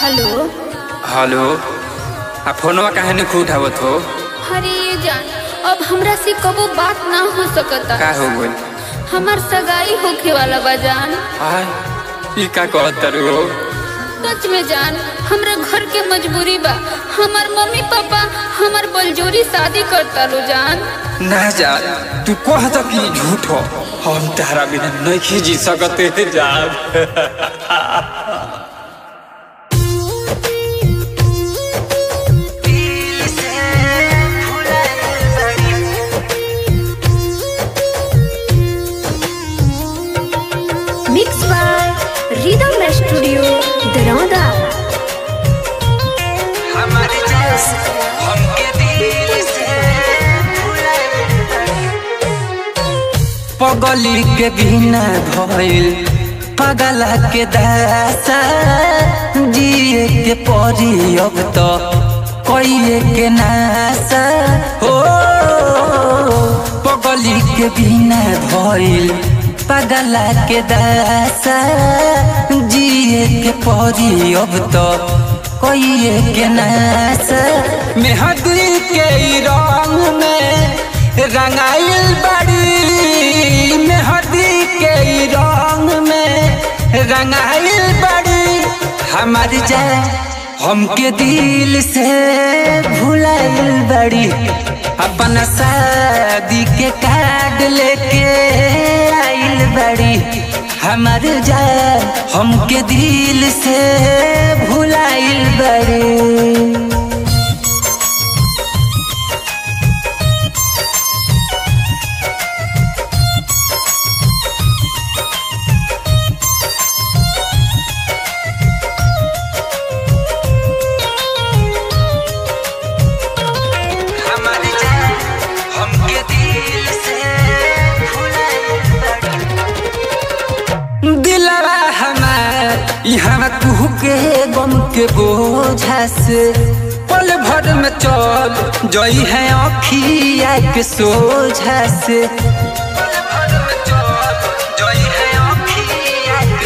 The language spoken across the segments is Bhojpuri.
हेलो हेलो आ फोनवा काहे नहीं उठावत हो अरे ये जान अब हमरा से कबो बात ना हो सकता का हो गइल हमार सगाई होखे वाला बा जान आय ई का कहत तारू हो सच में जान हमरा घर के मजबूरी बा हमार मम्मी पापा हमार बलजोरी शादी करता लो जान ना जा तू कह तो कि झूठ हो हम तारा बिना नहीं जी सकते थे जान mix by rhythm studio Darauda हमारे जैस हमके दिल से पगली के बिना भइल पगला के दासा जिए के परी अब तो कइए के नासा हो पगली के बिना भइल पगला के दासा जिए के परी अब तो कइए के नासा मेहदी के ई रंग में रंगाइल बड़ी मेहदी के ई रंग में रंगाइल बड़ी हमार जाए हमके दिल से भुलाइल बड़ी अपन शादी के कार्ड लेके आइल बड़ी हमार जाए हमके दिल से भुलाइल बड़ी हमारी जान हमके दिल से दिलवा हमार यहाँ कुहू के गम के बोझा से पल भर में चल जई है अखिया के सोझा से पल भर में चल जई है अखिया के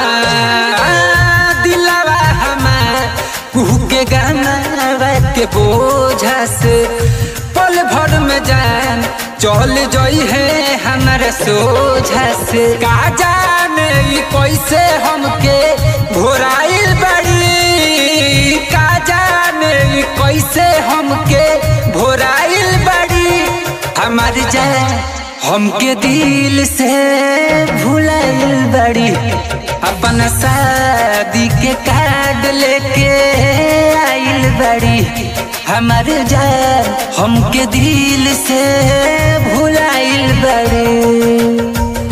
हाँ, दिलवा हमार कुहू के गाना के बोझा से पल भर में जान चल जई है हमारे सोझा से का जाने ई कैसे हमके घोराइल बड़ी का जाने ई कैसे हमके घोराइल बड़ी हमार जान हमके दिल से भुलाइल बड़ी अपन शादी के कार्ड लेके आइल बड़ी हमार जान हमके दिल से भुलाइल बड़ी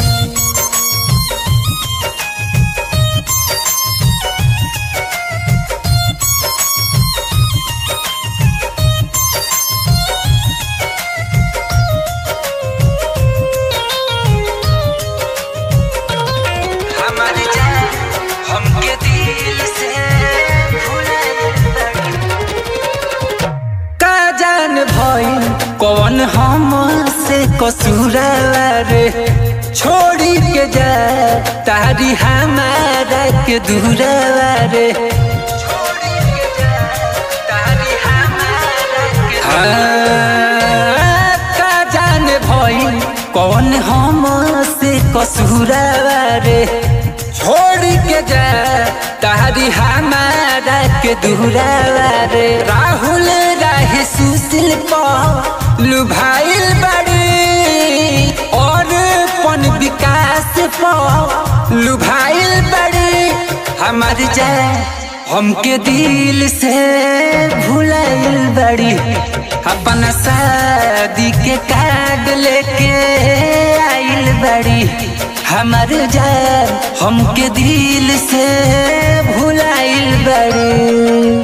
हमारी जान हमके दिल से का जान भइल कौन हम से कसूरवा रे छोड़ी के जा तारी हमारा के दूरवा रे छोड़ी के जा तारी हमारा के हाँ, का जान भइल कौन हम से कसूरवा रे छोड़ के जा तारी हमारा के दूरवा रे राहुल राही सुशील पर लुभाइल बड़ी और पन विकास पर लुभाइल बड़ी हमार जाए हमके दिल से भुलाइल बड़ी अपन शादी के कार्ड लेके आइल बड़ी हमार जान हमके दिल से भुलाइल बड़ी